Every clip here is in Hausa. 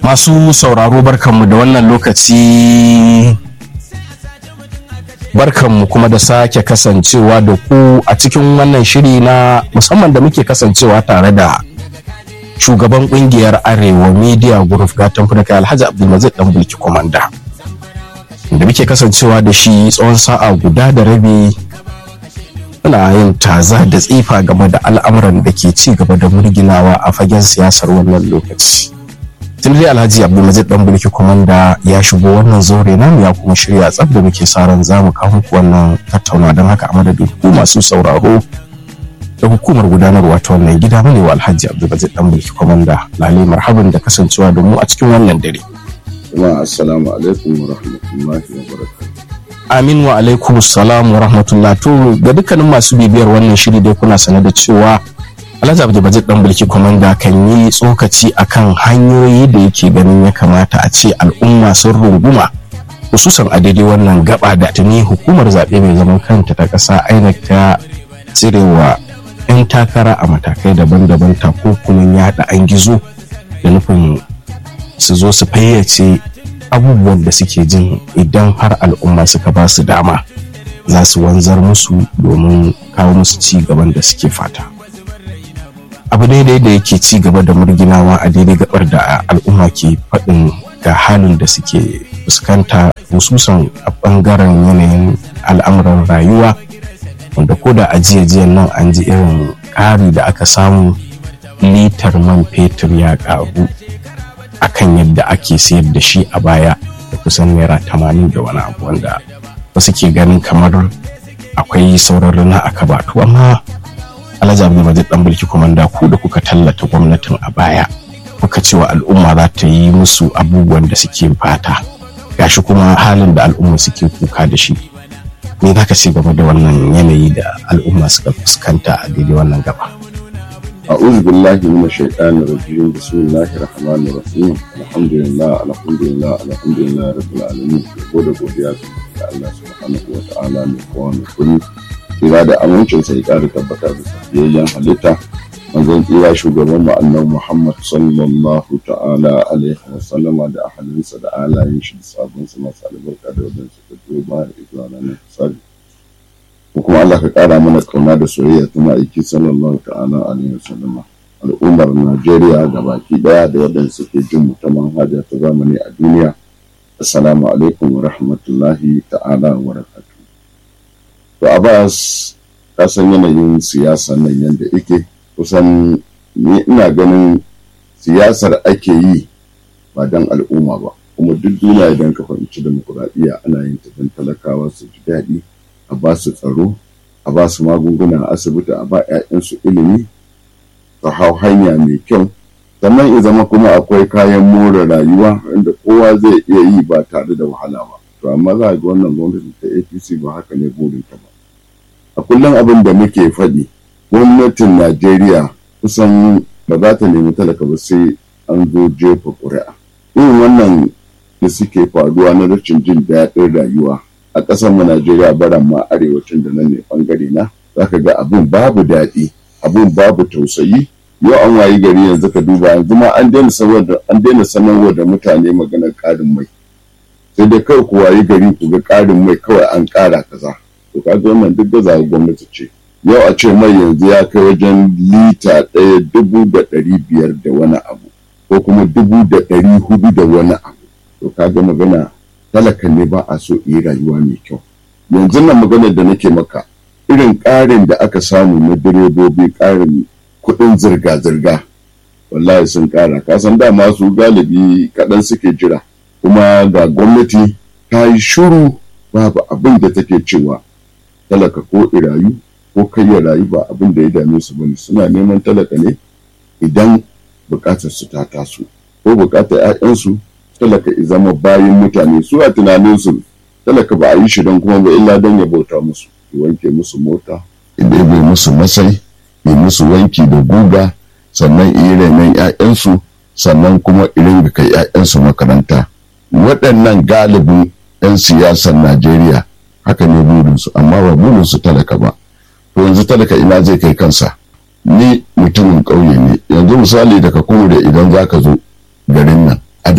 Masu sauraro barkanmu da wannan lokaci barkanmu kuma da sake kasancewa da ku a cikin wannan shiri na musamman da muke kasancewa tare da shugaban kungiyar arewa media group gatan kai alhaji abdulmazid dan bulki komanda da muke kasancewa da shi tsawon sa'a guda da rabi muna yin taza da tsifa game da al'amuran da ke ci gaba da murginawa a fagen siyasar wannan lokaci tun dai alhaji abdulmajid dan bulki komanda ya shigo wannan zaure namu ya kuma shirya tsab da muke sa ran za mu kawo muku wannan tattauna don haka a madadin ku masu sauraro da hukumar gudanarwa ta wannan gida mu ne wa alhaji abdulmajid dan bulki komanda lale marhaban da kasancewa da mu a cikin wannan dare Jama'a assalamu alaikum wa rahmatullahi wa barakatuh. amin wa alaikum salam wa rahmatullah to ga dukkanin masu bibiyar wannan shiri dai kuna sane da cewa alhaji abdulmajid dan bulki komanda kan yi tsokaci akan hanyoyi da yake ganin ya kamata a ce al'umma sun runguma hususan a daidai wannan gaba da tuni hukumar zaɓe mai zaman kanta ta ƙasa inec ta tsirewa 'yan takara a matakai daban-daban takunkumin yaɗa an gizo da nufin su zo su fayyace abubuwan da suke jin idan har al'umma suka ba su dama za su wanzar musu domin kawo musu ci gaban da suke fata abu daidai da yake ci gaba da murginawa a daidai gabar da al'umma ke faɗin ga halin da suke fuskanta hususan a ɓangaren yanayin al'amuran rayuwa wanda ko da ajiye-jiyan nan an ji irin ƙari da aka samu litar man fetur ya ƙaru akan yadda ake sayar da shi a baya da kusan naira tamanin da wani abu wanda wasu ke ganin kamar akwai sauran rana a kabatu amma alhaji abdulmajid dan bulki komanda ku da kuka tallata gwamnatin a baya kuka cewa al'umma za ta yi musu abubuwan da suke fata gashi kuma halin da al'umma suke kuka da shi me za ka ce game da wannan yanayi da al'umma suka fuskanta a daidai wannan gaba أعوذ بالله من الشيطان الرجيم بسم الله الرحمن الرحيم الحمد لله الحمد لله الحمد لله رب العالمين gode godiya ga Allah subhanahu wa ta'ala mai kowa mai kuni tsira da amincin sai ƙara tabbatar da safiyayyen halitta manzon tsira shugaban mu annabi Muhammad sallallahu ta'ala alaihi wa sallama da ahalinsa da alayen shi da sabon sa masu albarka da wadansu da duba da zuwa ranar hisabi ko kuma Allah ka ƙara mana kauna da soyayya ta ma'aiki sallallahu ta'ala alaihi wasallam al'ummar Najeriya da baki daya da waɗanda suke jin mu ta manhaja ta zamani a duniya assalamu alaikum wa rahmatullahi ta'ala wa barakatuh to Abbas ka san yanayin siyasa nan yanda yake kusan ni ina ganin siyasar ake yi ba dan al'umma ba kuma duk duniya idan ka fahimci demokuraɗiyya ana yin ta don talakawa su ji daɗi a ba su tsaro a ba su magunguna a asibiti a ba 'ya'yansu ilimi ta hau hanya mai kyau sannan ya zama kuma akwai kayan more rayuwa inda kowa zai iya yi ba tare da wahala ba to amma za a ga wannan gwamnati ta apc ba haka ne burinta ba a kullum abin da muke faɗi gwamnatin najeriya kusan ba za ta nemi talaka ba sai an zo jefa ƙuri'a irin wannan da suke faruwa na rashin jin daɗin rayuwa a ƙasar mu Najeriya baran ma arewacin da nan ne bangare na zaka ga abin babu daɗi abin babu tausayi yau an wayi gari yanzu ka duba yanzu ma an daina sanarwa an daina sanarwa da mutane maganar ƙarin mai sai dai kawai ku wayi gari ku ga ƙarin mai kawai an ƙara kaza to kaga wannan duk gaza gwamnati ce yau a ce mai yanzu ya kai wajen lita ɗaya dubu da ɗari biyar da wani abu ko kuma dubu da ɗari hudu da wani abu to kaga magana talaka ne ba a so yi rayuwa mai kyau yanzu nan maganar da nake maka irin ƙarin da aka samu na direbobi ƙarin kuɗin zirga-zirga wallahi sun ƙara kasan dama su galibi kaɗan suke jira kuma ga gwamnati ta yi shuru babu abin da take cewa talaka ko irayu ko kai ya rayu ba abin da ya dame su bane suna neman talaka ne idan buƙatar su ta taso ko buƙatar 'ya'yansu talaka i zama bayan mutane su a tunaninsu talaka ba a yi shi don kuma ba illa don ya bauta musu ya wanke musu mota ya ɗebe musu masai ya musu wanki da guga sannan iya renon 'ya'yansu sannan kuma irin ga kai 'ya'yansu makaranta waɗannan galibin 'yan siyasar najeriya haka ne burinsu amma ba burinsu talaka ba to yanzu talaka ina zai kai kansa ni mutumin ƙauye ne yanzu misali daga kuma da idan za ka zo garin nan a da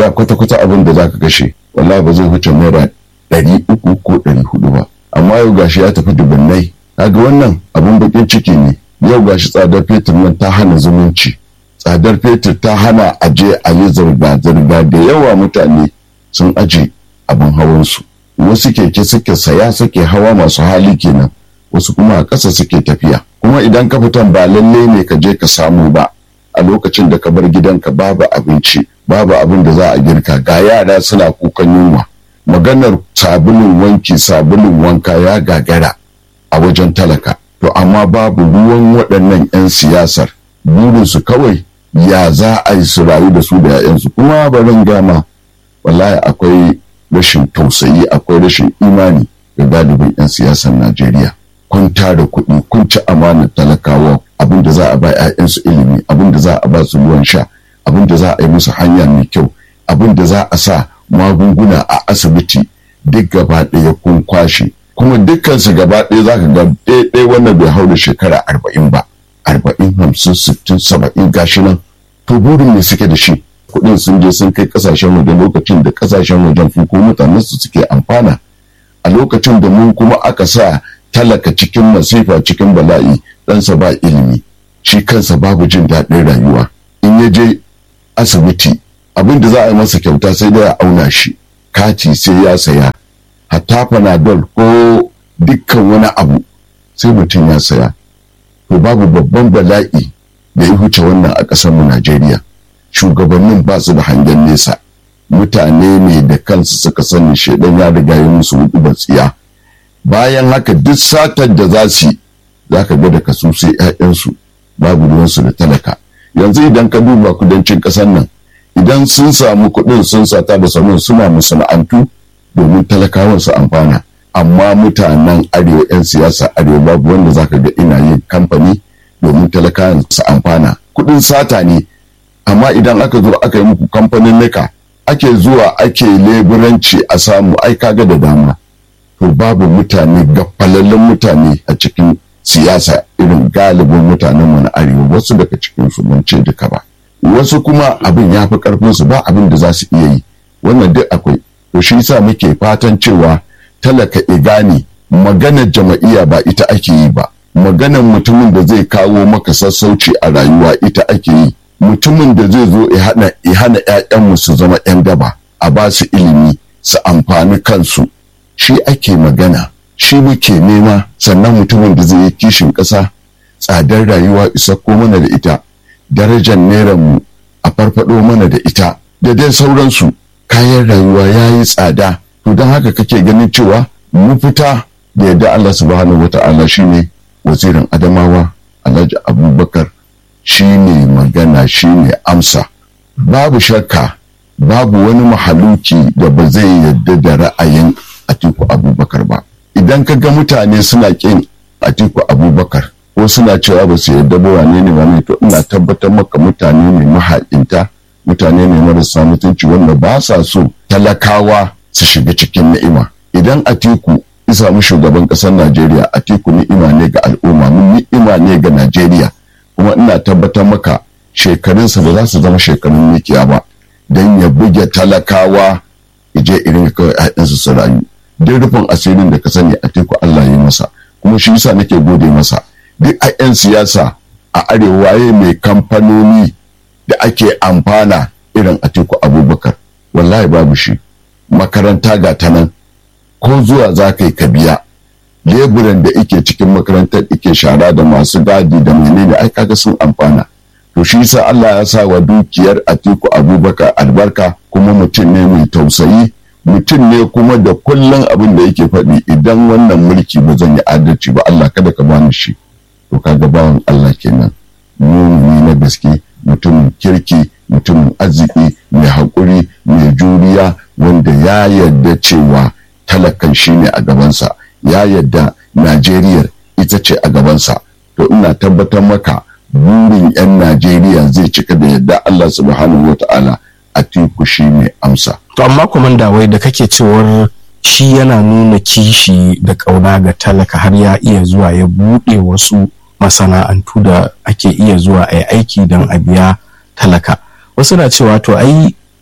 da kwata-kwata abin da za ka kashe wallahi ba zai wuce naira ɗari uku ko ɗari hudu ba amma yau gashi ya tafi dubunnai kaga wannan abin bakin ciki ne yau gashi tsadar fetur nan ta hana zumunci tsadar fetur ta hana aje a yi zirga-zirga da yawa mutane sun aje abin hawansu wasu keke suke saya suke hawa masu hali kenan wasu kuma a ƙasa suke tafiya kuma idan ka fitan ba lalle ne ka je ka samu ba a lokacin da ka bar gidanka babu abinci babu abin da za a girka ga yara suna kukan yunwa maganar sabulun wanki sabulun wanka ya gagara a wajen talaka to amma babu ruwan waɗannan 'yan siyasar burinsu kawai ya za a yi su rayu da su da 'ya'yansu kuma barin gama wallahi akwai rashin tausayi akwai rashin imani ga galibin 'yan siyasar najeriya kun tara kuɗi kun ci amanar talakawa abin da za a ba 'ya'yansu ilimi abin da za a ba su ruwan sha abin da za a yi musu hanya mai kyau abin da za a sa magunguna a asibiti duk gaba ɗaya kun kwashe kuma dukkansu gaba ɗaya za ka ga ɗaya wannan bai hau da shekara arba'in ba arba'in hamsin sittin saba'in gashi nan to burin ne suke da shi kuɗin sun je sun kai ƙasashen waje lokacin da ƙasashen wajen su ko mutanen su suke amfana a lokacin da mun kuma aka sa talaka cikin masifa cikin bala'i ɗansa ba ilimi shi kansa babu jin daɗin rayuwa in ya je asibiti abin da za a yi masa kyauta sai dai a auna shi kati sai ya saya hatta panadol ko dukkan wani abu sai mutum ya saya to babu babban bala'i da ya huce wannan a ƙasar mu Najeriya shugabannin ba su da hangen nesa mutane ne da kansu suka sani shaidan ya riga ya musu hudu tsiya bayan haka duk satar da za su za ka ga da kasu sai 'ya'yansu babu ruwansu da talaka yanzu idan ka duba kudancin ƙasar nan idan sun samu kuɗin sun sata da samun suna masana'antu domin talakawan su amfana amma mutanen arewa 'yan siyasa arewa babu wanda zaka ga ina yin kamfani domin talakawan su amfana kuɗin sata ne amma idan aka zo aka yi muku kamfanin nika ake zuwa ake leburanci a samu ai kaga da dama to babu mutane gafalallen mutane a cikin siyasa irin galibin mutanen mu na arewa wasu daga cikin su mun ce duka ba wasu kuma abin ya fi karfin su ba abin da za su iya yi wannan duk akwai to shi yasa muke fatan cewa talaka igani maganar jama'iyya ba ita ake yi ba maganar mutumin da zai kawo maka sassauci a rayuwa ita ake yi mutumin da zai zo ya hana 'ya'yanmu su zama 'yan daba a ba su ilimi su amfani kansu shi ake magana shi muke nema sannan mutumin da zai yi kishin ƙasa tsadar rayuwa isa ko mana da ita darajar mu a farfado mana da ita da dai sauransu kayan rayuwa ya yi tsada to don haka kake ganin cewa mu fita da yadda Allah subhanahu wa ta'ala shine wazirin adamawa alhaji abubakar shine magana shine amsa babu shakka babu wani mahaluki da ba zai yadda da ra'ayin atiku abubakar ba idan ka ga mutane suna ƙin atiku abubakar ko suna cewa ba su yadda ba wane ne wane to ina tabbatar maka mutane ne mahaƙinta mutane ne marasa mutunci wanda ba sa so talakawa su shiga cikin ni'ima idan atiku ya samu shugaban ƙasar najeriya atiku ni'ima ne ga al'umma ni'ima ne ga najeriya kuma ina tabbatar maka shekarunsa ba za su zama shekarun mikiya ba don ya buge talakawa ya je irin kawai ‘ya'yansu su rayu duk rufin asirin da ka sani a teku Allah ya masa kuma shi yasa nake gode masa duk a 'yan siyasa a arewa ya mai kamfanoni da ake amfana irin a teku abubakar wallahi babu shi makaranta ga ta nan ko zuwa za ka yi ka biya leburan da ike cikin makarantar ike shara da masu gadi da menene ai kaga sun amfana to shi yasa Allah ya sa wa dukiyar Atiku Abubakar albarka kuma mutum ne mai tausayi mutum ne kuma da kullum abin da yake faɗi idan wannan mulki ba zan yi adalci ba Allah kada ka bani shi to kaga bawan Allah kenan mumini na gaske mutumin kirki mutumin arziki mai haƙuri mai juriya wanda ya yarda cewa talakan shi ne a gabansa ya yarda Najeriya ita ce a gabansa to ina tabbatar maka burin 'yan Najeriya zai cika da yadda Allah subhanahu wa ta'ala a teku shi ne amsa. To amma kwamanda wai da kake cewar shi yana nuna kishi da ƙauna ga talaka har ya iya zuwa ya buɗe wasu masana'antu da ake iya zuwa a yi aiki don a biya talaka. Wasu na cewa to ai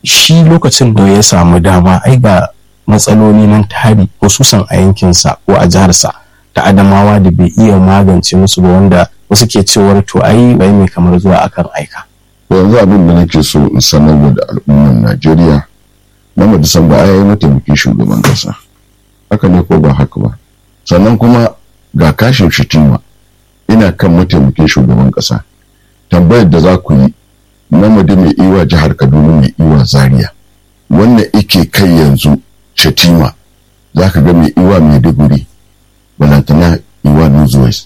shi lokacin da ya samu dama ai ga matsaloli nan tari hususan a yankinsa ko a jiharsa ta adamawa da bai iya magance musu ba wanda wasu ke cewar to ai bai mai kamar zuwa akan aika yanzu abin da nake so in sanar da al'ummar najeriya na disamba ya yi mataimakin shugaban kasa haka ne ko ba haka ba sannan kuma ga kashin shitima ina kan mataimakin shugaban kasa tambayar da za ku yi namadi mai iwa jihar kaduna mai iwa zaria wannan ike kai yanzu shatima za ka ga mai iwa maiduguri balantana iwa northwest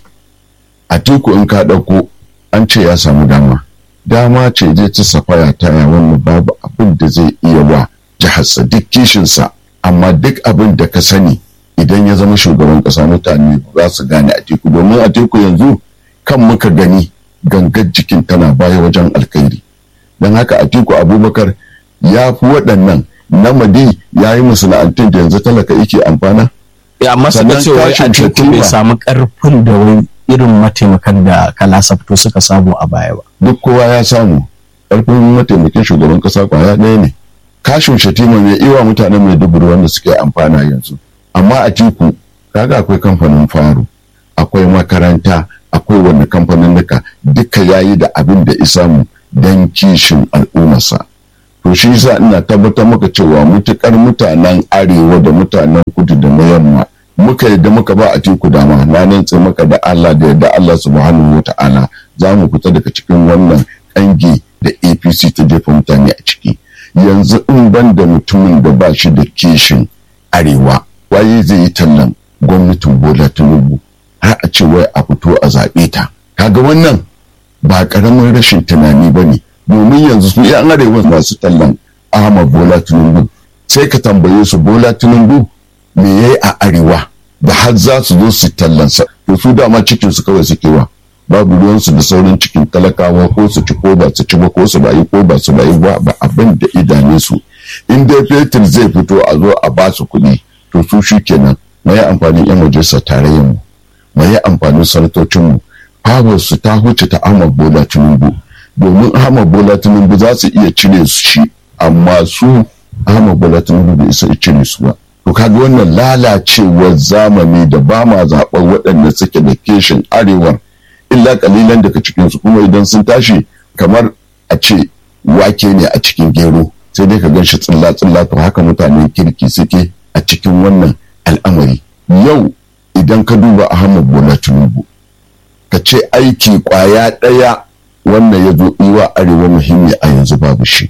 a teku in ka ɗauko an ce ya samu dama dama ce zai ci safaya taya wannan babu abin da zai iya wa jiharsa duk kishinsa amma duk abin da ka sani idan ya zama shugaban ƙasa mutane za su gane a teku domin a teku yanzu kan muka gani gangar jikin tana baya wajen alkhairi don haka a teku abubakar ya fi waɗannan namadi ya yi masana'antun da yanzu talaka yake amfana ya amma suka ce wai a teku bai samu ƙarfin da wai irin mataimakan da kalasafto suka samu a baya ba duk kowa ya samu ƙarfin mataimakin shugaban ƙasa kwaya ɗaya ne kashin shatima mai iwa mutanen mai duburu wanda suke amfana yanzu amma a tiku kaga akwai kamfanin faru akwai makaranta akwai wani kamfanin duka duka yayi da abin da isamu don kishin al'ummarsa to shi yasa ina tabbatar maka cewa mutukar mutanen arewa da mutanen kudu da na yamma muka yadda muka ba a tiku dama na nantse maka da Allah da yadda Allah subhanahu wa ta'ala za mu fita daga cikin wannan kange da APC ta jefa mutane a ciki yanzu in ban da mutumin da ba shi da kishin arewa waye zai yi tallan gwamnatin Bola Tinubu har a ce wai a fito a zaɓe ta kaga wannan ba ƙaramin rashin tunani ba ne domin yanzu su yan arewa masu tallan Ahmad Bola Tinubu sai ka tambaye su Bola Tinubu me yayi a arewa da har za su zo su tallansa to su dama cikin su kawai suke wa babu ruwansu da sauran cikin talakawa ko su ci ko ba su ci ba ko su bayi ko ba su bayi ba ba abin da idane su in dai fetur zai fito a zo a ba su kuɗi to su shi kenan mai amfanin yan majalisar tarayyar mu mai amfanin sanatocin mu power su ta huce ta Ahmad Bola Tinubu domin Ahmad Bola Tinubu za su iya cire su shi amma su Ahmad Bola Tinubu bai isa cire su ba to kaga wannan lalacewar zamani da ba ma zaɓar waɗanda suke da keshin arewar illa kalilan daga cikinsu kuma idan sun tashi kamar a ce wake ne a cikin gero sai dai ka gan shi tsilla tsilla to haka mutane kirki suke a cikin wannan al'amari yau idan ka duba ahmad bola tinubu ka ce aiki kwaya ɗaya wannan ya zo iwa arewa muhimmi a yanzu babu shi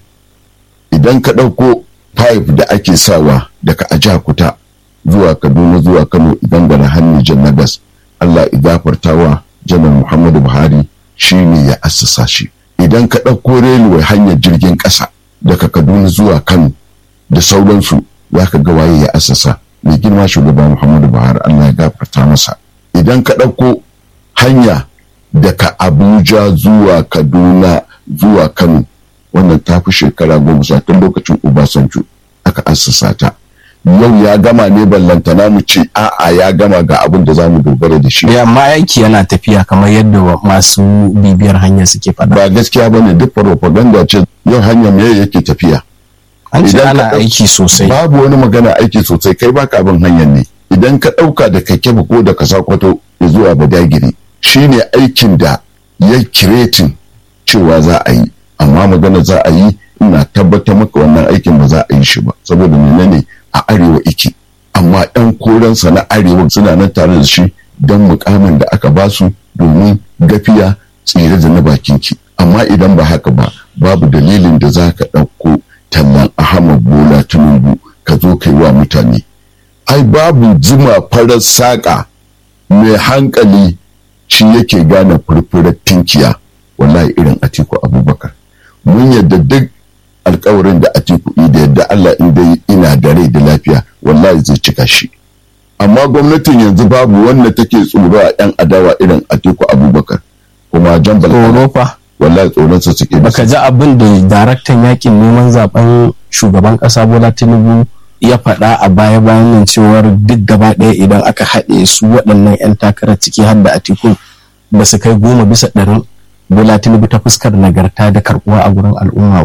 idan ka ɗauko pipe da ake sawa daga ajakuta zuwa kaduna zuwa kano idan gana hannu na gas allah ya gafartawa janar muhammadu buhari shi ne ya assasa shi idan ka ɗauko railway hanyar jirgin ƙasa daga kaduna zuwa kano da sauransu za ka ga waye ya assasa mai girma shugaba muhammadu buhari allah ya gafarta masa idan ka ɗauko hanya daga abuja zuwa kaduna zuwa kano wannan ta fi shekara goma sha tun lokacin obasanjo aka assasa ta yau ya gama ne ballantana mu ce a'a ya gama ga abin da za mu dogara da shi. amma aiki yana tafiya kamar yadda masu bibiyar hanya suke faɗa. ba gaskiya bane duk propaganda ce yau hanya me yake tafiya. an ce ana aiki sosai. babu wani magana aiki sosai kai baka bin hanyar ne idan ka ɗauka da kake ko da ka sakwato zuwa badagiri shine aikin da ya kiretin cewa za a yi amma magana za a yi ina tabbatar maka wannan aikin ba za a yi shi ba saboda menene a arewa ike amma ɗan koransa na arewa suna nan tare da shi don mukamin da aka basu domin gafiya tsere da na bakinki amma idan ba haka ba babu dalilin da za ka ɗauko tallan ahmad bola tinubu ka zo kai wa mutane ai babu zuma farar saƙa mai hankali shi yake gane furfurar tinkiya wallahi irin atiku abubakar mun yadda duk alkawarin da atiku da yadda Allah in dai ina da rai da lafiya wallahi zai cika shi amma gwamnatin yanzu babu wanda take tsoro a yan adawa irin atiku abubakar kuma jan tsoro fa wallahi tsoron sa suke baka ji abin da daraktan yakin neman zaben shugaban kasa bola tinubu ya faɗa a baya bayan nan cewar duk gaba ɗaya idan aka haɗe su waɗannan 'yan takarar ciki har da atiku ba su kai goma bisa ɗarin bola tinubu ta fuskar nagarta da karɓuwa a gurin al'umma ba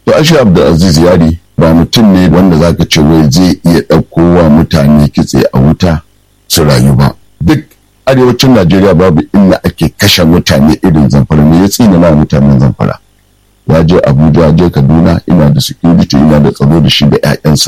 to ashe abdulaziz yari ba mutum ne wanda zaka ce wai zai iya ɗauko wa mutane kitse a wuta su rayu ba duk arewacin najeriya babu inda ake kashe mutane irin zamfara ne ya tsina na mutanen zamfara ya je abuja ya je kaduna ina da security ina da tsaro da shi da 'ya'yansa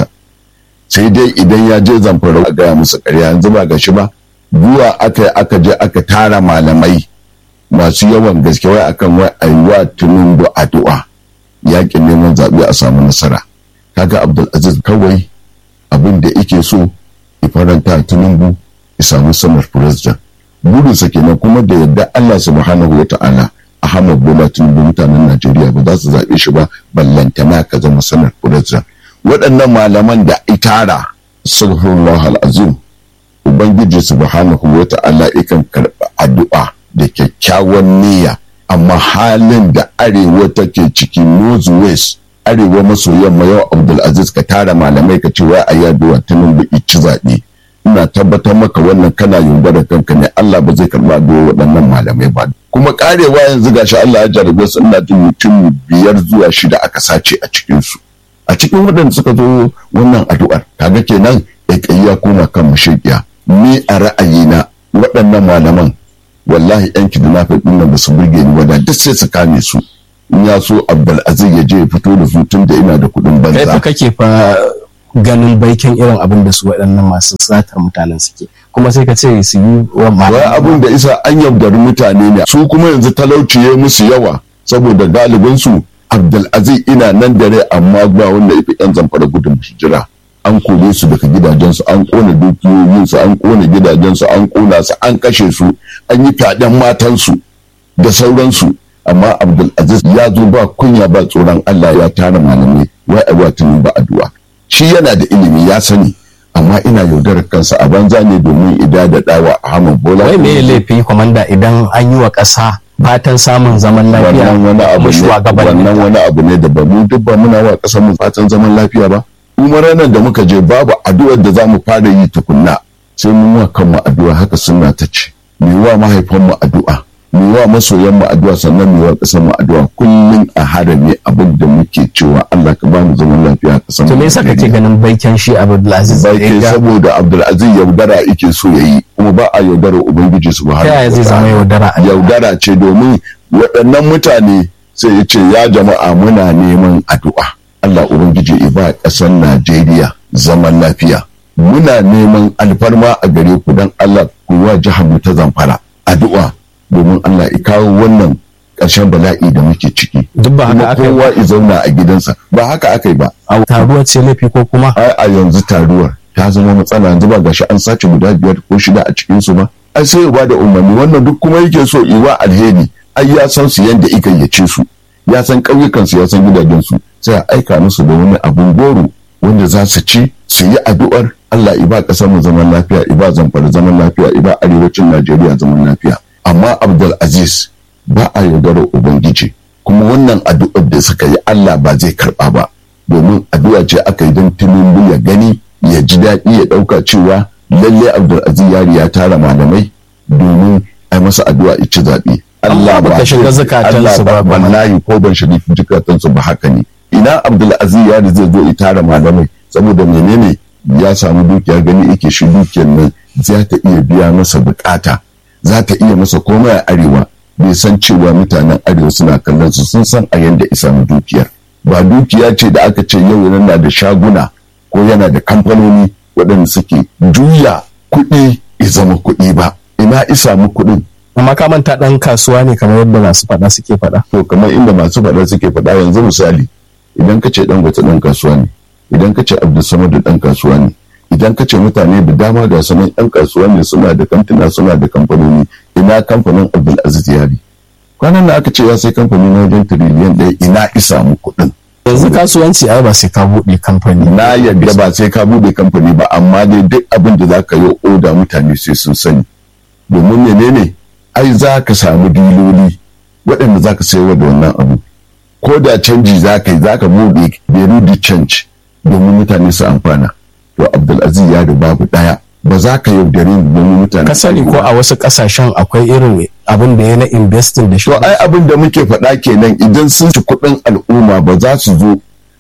sai dai idan ya je zamfara a gaya musu karya yanzu ba gashi ba zuwa aka yi aka je aka tara malamai masu yawan gaske wai akan wai aiwa tunin da addu'a yakin neman zaɓe a samu nasara kaga abdulaziz kawai abin da yake so ya faranta tinubu ya samu sanar president burinsa kenan kuma da yadda allah subhanahu wa ta'ala ahmad bola tinubu mutanen najeriya ba za su zaɓe shi ba ballantana ka zama sanar president waɗannan malaman da itara sulhullah al'azim ubangiji subhanahu wa ta'ala ikan karɓi addu'a da kyakkyawan niyya amma halin da arewa take ciki north west arewa maso yamma yau abdulaziz ka tara malamai ka ce wai a yaduwa tunan da ci zaɓe ina tabbatar maka wannan kana yungar kanka ne Allah ba zai karɓa da waɗannan malamai ba kuma karewa yanzu gashi Allah ya jarabe su ina jin mutum biyar zuwa shida aka sace a cikin su a cikin waɗanda suka zo wannan addu'ar kaga kenan ya koma kan mashaƙiya ni a ra'ayina waɗannan malaman wallahi yan kidnapping din nan ba su burge ni wada duk sai su kame su in ya so Abdulaziz ya je ya fito da su tun da ina da kuɗin banza kai fa kake fa ganin baikin irin abin da su waɗannan masu satar mutanen suke kuma sai ka ce su yi wa wai abin da isa an yaudari mutane ne su kuma yanzu talauci ya musu yawa saboda galibin su Abdulaziz ina nan da rai amma ba wanda ya fi yan zamfara gudun hijira an kore su daga gidajensu an kona dukiyoyinsu an kona gidajensu an kona su an kashe su an yi fyaɗen matansu da sauransu amma abdulaziz ya zo ba kunya ba tsoron allah ya tara malamai wai a watan ba addu'a shi yana da ilimi ya sani amma ina yaudarar kansa a banza ne domin ida da dawa ahmad bola wai me laifi kwamanda idan an yi wa ƙasa fatan samun zaman lafiya wannan wani abu ne wannan wani abu ne da ba mu duk ba muna wa ƙasar mu fatan zaman lafiya ba kuma ranar da muka je babu addu'ar da za mu fara yi tukunna sai mun wa kanmu addu'a haka sunna ta ce mu wa mahaifanmu addu'a mu wa masoyan mu addu'a sannan mu wa ƙasar mu addu'a kullum a harami abin da muke cewa Allah ka ba mu zaman lafiya a ƙasar mu to me yasa kake ganin baiken shi Abdulaziz baike saboda Abdulaziz yaudara yake so yayi kuma ba a yaudara ubangiji subhanahu ta yaya zai zama yaudara yaudara ce domin waɗannan mutane sai ya ce ya jama'a muna neman addu'a Allah Ubangiji ya ba ƙasar Najeriya zaman lafiya. Muna neman alfarma a gare ku don Allah ku wa jihar mu ta zamfara addu'a domin Allah ya kawo wannan ƙarshen bala'i da muke ciki. Duk ba haka aka yi kowa ya zauna a gidansa ba haka aka yi ba. A taruwa ce laifi ko kuma? Ai a yanzu taruwar ta zama matsala yanzu ba gashi an sace guda biyar ko shida a cikin su ba. Ai sai ya bada umarni wannan duk kuma yake so iwa alheri ai ya san su yanda ika yace su. Ya san ƙauyukansu ya san gidajensu sai a aika musu da wani abin goro wanda za su ci su yi addu'ar Allah iba ƙasar mu zaman lafiya iba zamfara zaman lafiya iba arewacin Najeriya zaman lafiya amma Abdul Aziz ba a yaudarar Ubangiji kuma wannan addu'ar da suka yi Allah ba zai karɓa ba domin addu'a ce aka yi don Tinubu ya gani ya ji daɗi ya ɗauka cewa lalle Abdul Aziz yari ya tara malamai domin a masa addu'a ya ci zaɓe. Allah ba shiga zakatansu ba wallahi ko ban shiga zakatansu ba haka ne ina abdulaziz yari zai zo tara malamai saboda menene ya samu dukiya gani yake shi dukiyar nan za ta iya biya masa bukata za ta iya masa komai a arewa bai san cewa mutanen arewa suna kallon su sun san a yanda isa mu dukiyar ba dukiya ce da aka ce yau yana da shaguna ko yana da kamfanoni waɗanda suke juya kuɗi ya zama kuɗi ba ina isa mu kuɗin amma ka manta ɗan kasuwa ne kamar yadda masu faɗa suke faɗa to kamar inda masu faɗa suke faɗa yanzu misali idan ka ce dan gwata dan kasuwa ne idan ka ce abdulsamad da dan kasuwa ne idan ka ce mutane da dama ga sanan yan kasuwa ne suna da kantuna suna da kamfanoni ina kamfanin abdulaziz yari kwanan da aka ce ya sai kamfani na wajen tiriliyan ɗaya ina isa mu kuɗin yanzu kasuwanci ai ba sai ka buɗe kamfani na yadda ba sai ka buɗe kamfani ba amma dai duk abin da za ka yi oda mutane sai sun sani domin menene ai za ka samu diloli waɗanda za ka sayarwa da wannan abu ko da canji za ka yi za ka buɗe berudi change domin mutane su amfana to abdulaziz ya da babu ɗaya ba za ka yaudare domin mutane ka sani ko a wasu ƙasashen akwai irin abin da ya na investing da shi to ai abin da muke faɗa kenan idan sun ci kuɗin al'umma ba za su zo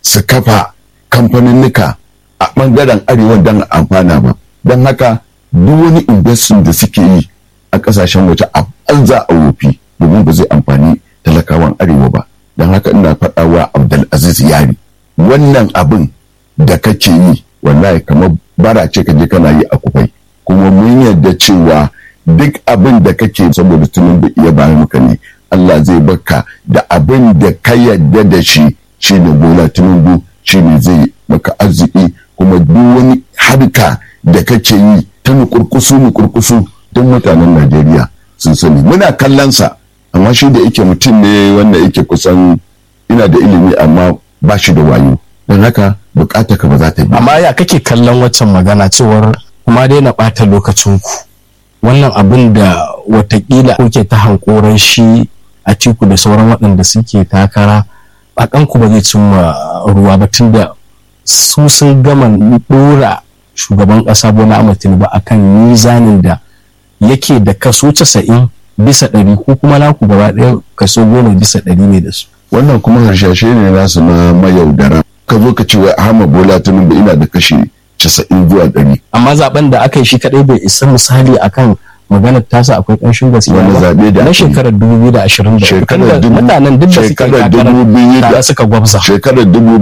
su kafa kamfaninnika a ɓangaren arewa don amfana ba don haka duk wani investment da suke yi a ƙasashen waje a banza a wofi domin ba zai amfani talakawan arewa ba don haka ina faɗawa abdulaziz yari wannan abin da kake yi wallahi kamar bara ce ka je kana yi a kufai kuma mun yarda cewa duk abin da kake saboda tunan da iya bayan muka ne Allah zai baka da abin da ka yarda da shi shine bola tinubu shine zai maka arziki kuma duk wani harka da kake yi ta nukurkusu nukurkusu don mutanen Najeriya sun sani muna kallon sa amma shi da yake mutum ne wanda yake kusan ina da ilimi amma ba shi da wayo don haka bukata ka ba za ta bi amma ya kake kallon waccan magana cewar kuma dai na ɓata lokacinku wannan abin da watakila kuke ta hankoran shi a tiku da sauran waɗanda suke takara ku ba zai cimma ruwa ba tunda su sun gama ɗora shugaban ƙasa bola ahmad tinubu akan mizanin da yake da kaso casa'in bisa ɗari ko kuma naku gaba ɗaya kaso goma bisa ɗari ne da su wannan kuma harshashe ne nasu na mayaudara ka zo ka ce wai ahmad bola tinubu ina da kashi casa'in zuwa ɗari amma zaben da aka yi shi kaɗai bai isa misali akan maganar tasa akwai ƙanshin gaskiya Wani ba zaɓe da na aka yi? shekarar 2023 Shekarar dubu- mutanen duk da suka shekarar takarar dubu biyu da- tare suka gwabza shekarar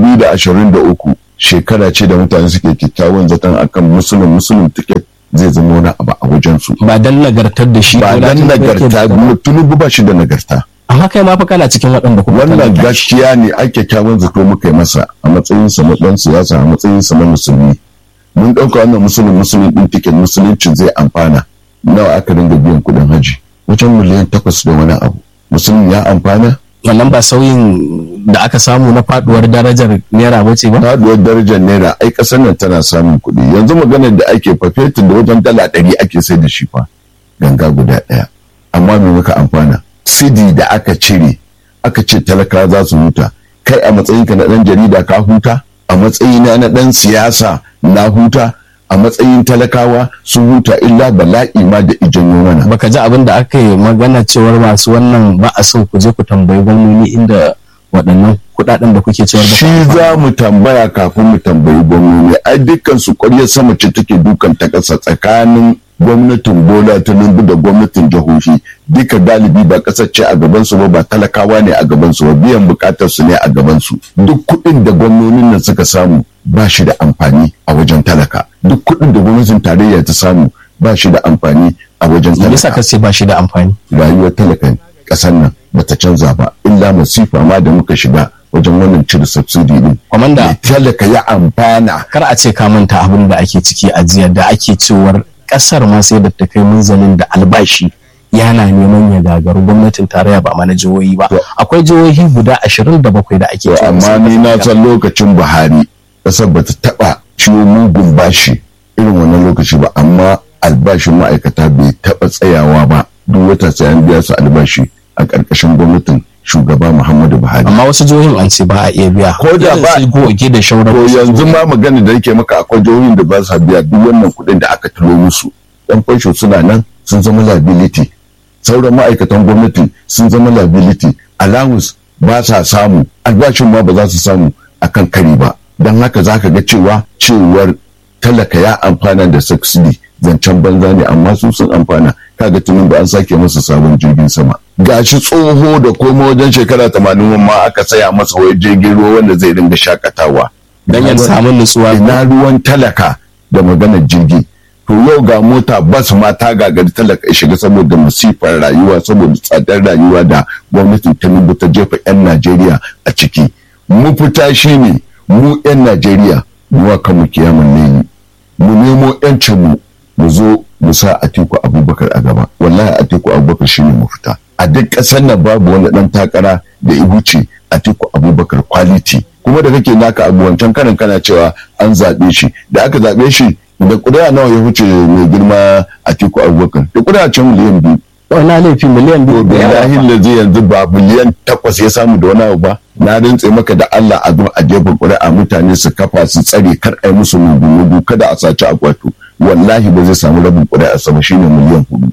2023 shekara ce da mutane suke kyakkyawan zaton akan musulun musulun ticket zai zama wani abu a wajensu ba dan nagartar da shi ba Bola dan Tinubu yake nagarta da- kuma tunubu ba shi da nagarta amma kai ma fa kana cikin waɗanda kuma wannan tallata shi. gaskiya ne ai kyakkyawan zato muka yi masa a matsayinsa na ɗan siyasa a matsayinsa na musulmi mun ɗauka wannan musulun musulun ɗin ticket musuluncin zai amfana nawa aka dinga biyan kuɗin haji wajen miliyan takwas da wani abu musulun ya amfana wannan ba sauyin da aka samu na faduwar darajar naira bace ba faduwar darajar naira ai kasar nan tana samun kuɗi yanzu maganar da ake fafetin da wajen dala ɗari ake sai da shi fa ganga guda ɗaya amma me muka amfana sidi da aka cire aka ce talaka za su huta kai a matsayinka na ɗan jarida ka huta a matsayina na ɗan siyasa na huta a matsayin talakawa sun huta illa bala'i ma da ijanyo mana baka ji abin da aka yi magana cewar masu wannan ba a so ku je ku tambayi gwamnoni inda waɗannan kuɗaɗen da kuke cewar ba ku shi amfana. za mu tambaya kafin mu tambayi gwamnoni ai dukkan su ƙwaryar sama ce take dukan ta ƙasa tsakanin gwamnatin bola tinubu da gwamnatin jihohi duka galibi ba ƙasar ce a gaban su ba ba talakawa ne a gaban su ba biyan buƙatar su ne a gaban su duk kuɗin da gwamnonin nan suka samu ba shi da amfani a wajen talaka duk kuɗin da gwamnatin tarayya ta samu ba shi da amfani a wajen me yasa talaka ka ce ba shi da amfani rayuwar talakan ƙasar nan bata canza ba illa masifa ma da muka shiga wajen wannan cire subsidy din kwamanda mai talaka ya amfana kar a ce ka manta abin da ake ciki a jiya da ake cewar kasar ma sai da ta kai munzalin da albashi yana neman ya gagaru gwamnatin tarayya ba ma na jihohi ba To- akwai jihohi guda ashirin da bakwai da ake to cewa amma sun ni na gaza. san lokacin buhari ƙasar bata taɓa ciwo mugun bashi irin wannan lokaci ba amma albashin ma'aikata bai taɓa tsayawa ba duk wata sai an biya su albashi a ƙarƙashin gwamnatin shugaba muhammadu buhari amma wasu jihohin an ce ba a iya biya Ko da Irin ba- su goge da shauran to wasu yanzu jihohi. ma magana da nake maka akwai jihohin da ba sa biya duk wannan kuɗin da aka tulo musu yan fansho suna nan sun zama liability sauran ma'aikatan gwamnati sun zama liability allowance ba sa samu albashin ma ba za su samu akan kari ba don haka za ka ga cewa cewar talaka ya amfana da subsidy zancen banza ne amma su sun amfana kaga tunin da an sake masa sabon jirgin sama gashi tsoho da koma wajen shekara tamanin ma aka saya masa wai jirgin ruwa wanda zai dinga shakatawa dan ya samu nutsuwa ina ruwan talaka da maganar jirgi to yau ga mota bas ma ta gagari talaka ya shiga saboda masifar rayuwa saboda tsadar rayuwa da gwamnatin tinubu ta jefa 'yan najeriya a ciki mu fita shine mu 'yan najeriya mu wa kanmu kiyaman layi mu nemo 'yancin mu mu zo mu sa atiku abubakar a gaba wallahi atiku abubakar shine mu fita a duk ƙasar nan babu wani ɗan takara da ya wuce atiku abubakar quality kuma da kake naka abu wancan karin kana cewa an zaɓe shi da aka zaɓe shi da ƙuri'a nawa ya wuce mai girma atiku abubakar da ƙuri'a can miliyan biyu na laifi miliyan biyu da yawa billahi da zai yanzu ba miliyan takwas ya samu da wani abu ba na rintse maka da Allah a zo a jefa ƙuri'a mutane su kafa su tsare kar a yi musu mugu-mugu kada a saci akwato wallahi ba zai samu rabin ƙuri'a sama shine miliyan hudu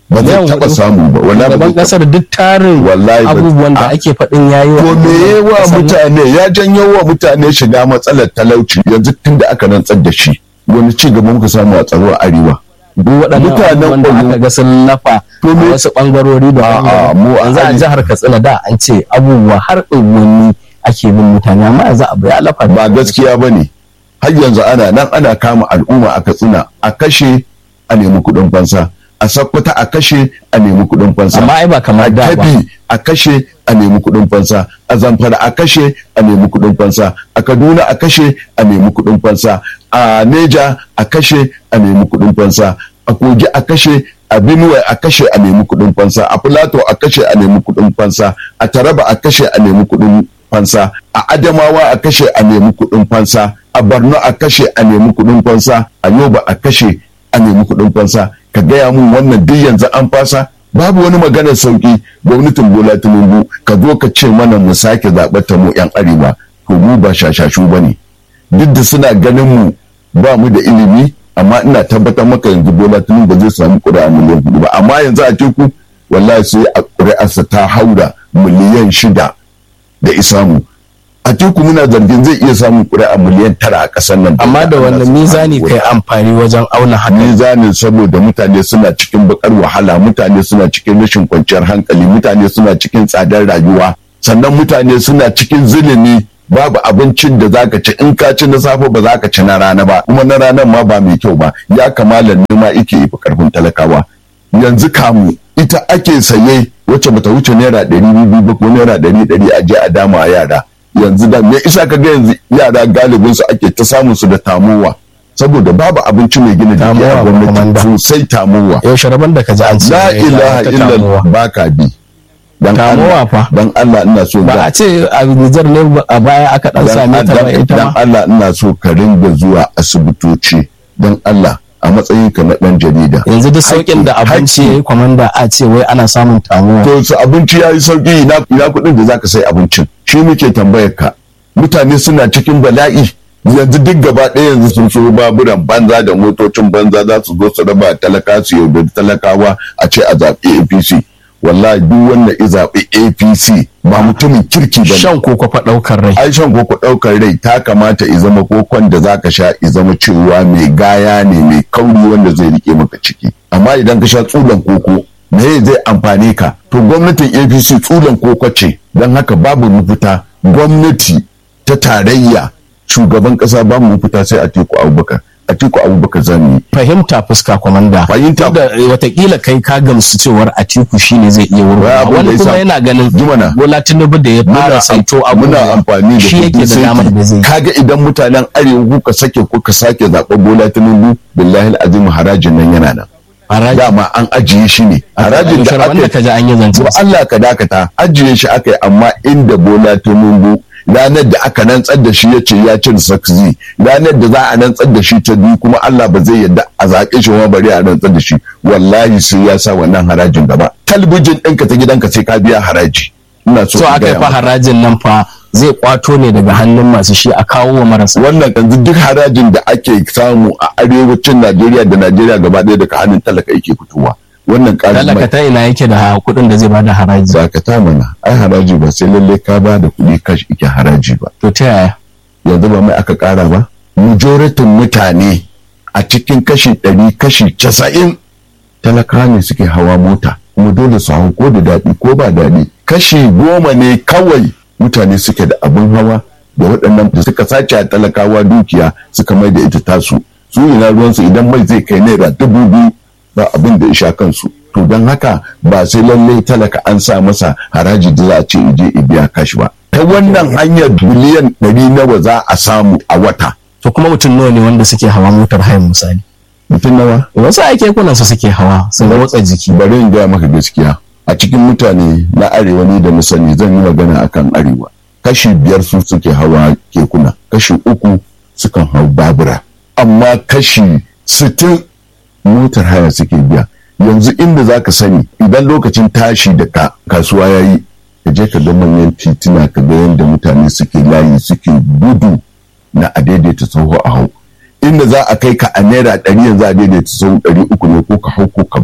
ba zai Yawan taba kuɗi. samu ba wallahi ba gaban zai taba- kasar duk tarin Wallahi ba- abubuwan da a- ake faɗin yayi wa to me yawa kasar nan. mutane ya janyo wa mutane shiga matsalar talauci yanzu tun da aka rantsar da shi wani ci gaba muka samu a tsaro a arewa duk waɗannan mutanen abubuwan da Borno- aka ga sun lafa To a me- wasu ɓangarori da A'a, mu a yanzu a are- jihar Katsina da an ce abubuwa har ɗungumi ake bin mutane amma yanzu abu ya lafa ba gaskiya ba ne har yanzu ana nan ana kama al'umma a katsina a kashe a nemi kuɗin fansa a sakkwata a kashe a nemi kuɗin fansa amma ai ba a kamar da ba kabi a kashe a nemi kuɗin fansa a zamfara a kashe a nemi kuɗin fansa a kaduna a kashe a nemi kuɗin fansa a neja a kashe a nemi kuɗin fansa a kogi a kashe a benue a kashe a nemi kuɗin fansa a filato a kashe a nemi kuɗin fansa a taraba a kashe a nemi kuɗin fansa a adamawa a kashe a nemi kuɗin fansa a borno a kashe a nemi kuɗin fansa a yoba a kashe a nemi kuɗin fansa ka gaya mun wannan duk yanzu an fasa babu wani maganar sauki gwamnatin bola tinubu ka zo ka ce mana mu sake zaɓar ta mu yan arewa to mu ba shashashu ba ne duk da suna ganin mu ba mu da ilimi amma ina tabbatar maka yanzu bola tinubu ba zai samu ƙuri'a miliyan hudu ba amma yanzu a teku wallahi sai a ƙuri'arsa ta haura miliyan shida da isamu a teku muna zargin zai iya samun ƙuri'a miliyan tara a ƙasar nan amma da Allah wannan subhanahu mizani wa kai amfani wajen auna haka mizanin saboda mutane suna cikin bakar wahala mutane suna cikin rashin kwanciyar hankali mutane suna cikin tsadar rayuwa sannan mutane suna cikin zulumi babu abincin da zaka ci in ka ci na safe ba za ka ci na rana ba kuma na ranar ma ba mai kyau ba ya kamala noma ike ifi karfin talakawa yanzu kamu ita ake saye wacce bata wuce naira ɗari biyu ba ko naira ɗari ɗari a je a dama a yara yanzu da me isa ka ga yanzu yara galibin su ake ta samun su da tamowa saboda babu abinci mai gina jiki Tamowa a ba gwamnati komanda. sosai tamowa yau sharaban da ka ji an ce la ya ilaha ta illa tamowa. baka bi dan Tamowa Allah fa. dan Allah ina so ba ga- a ce a Nijar ne a baya aka dan dan same ta ba dan- ita dan ma Allah ina so ka ringa zuwa asibitoci dan Allah a matsayinka na dan jarida yanzu duk saukin da Haƙƙi- abinci ya yi kwamanda a ce wai ana samun tamuwa to su abinci ya yi sauki ina ina kuɗin da zaka sai abincin shi muke tambayar ka mutane suna cikin bala'i yanzu duk gaba ɗaya yanzu sun so baburan banza da motocin banza za su zo su raba talaka su yaudari talakawa a ce a zaɓi apc wallahi duk wanda ya zaɓi apc ba mutumin kirki ba ne. shan koko fa ɗaukar rai ai shan koko ɗaukar rai ta kamata i zama kokon da zaka sha i zama cewa mai gaya ne mai kauri wanda zai rike maka ciki amma idan ka sha tsulan koko me zai amfane ka to gwamnatin apc tsulan koko ce don haka babu mafita gwamnati ta tarayya shugaban kasa babu mafita sai a teku abubakar a teku abubakar zamu yi fahimta fuska kwamanda Fahimta. da watakila kai ka gamsu cewar atiku shine zai iya Wai wurwa abin da wani ya kuma sa- yana ganin Jimana. bola tinubu da ya fara saito muna abubuwa amfani da shi yake kudi da damar da zai sai yi. kaga idan mutanen arewa kuka sake kuka sake zaɓen bola tinubu billahi azim harajin nan yana nan haraji dama an ajiye shi ne harajin da aka wanda yi ka ji an yi zance to Allah ka dakata ajiye shi aka yi amma inda bola tinubu ranar da aka rantsar da shi ya ce ya cin sakzi ranar da za a rantsar da shi ta biyu kuma Allah ba zai yarda a zaɓe shi ma bari a rantsar da shi wallahi sai ya sa wannan harajin gaba talbijin ɗinka ta gidanka sai ka biya haraji ina so so in aka yi gaya fa maka. harajin nan fa zai kwato ne daga hannun masu shi a kawo wa marasa wannan yanzu duk harajin da ake samu a arewacin Najeriya da Najeriya gaba ɗaya daga hannun talaka yake fitowa wannan ƙarin talaka mai ta ina yake da kuɗin da zai bada haraji zakata mana ai haraji ba sai lalle ka ba da kuɗi kashi ike haraji ba to ta yaya yanzu ba mai aka ƙara ba majoritin mutane a cikin kashi ɗari kashi casa'in talaka ne suke hawa mota kuma dole su hau ko da daɗi ko ba daɗi kashi goma ne kawai mutane suke da abin hawa da waɗannan da suka sace a talakawa dukiya suka mai da ita tasu su ina ruwansu idan mai zai kai naira dubu biyu ba abin da ya sha kansu to don haka ba sai lallai talaka an sa masa haraji da za a ce ije i biya kashi ba ta wannan hanyar biliyan ɗari nawa za a samu a wata to kuma mutum nawa ne wanda suke hawa motar hayan misali mutum nawa wasu ake kunan su suke hawa su motsa jiki bari in gaya maka gaskiya a cikin mutane na arewa ne da na sani zan yi magana akan arewa kashi biyar su suke hawa kekuna kashi uku sukan hau babura amma kashi sittin motar haya suke biya yanzu inda za ka sani idan lokacin tashi da ka kasuwa ya yi ka je ka ga manyan tituna ka ga yadda mutane suke layi suke gudu na a daidaita tsoho a hau inda za a kai ka a naira ɗari yanzu a daidaita sau ɗari uku ne ko ka hau ko ka bari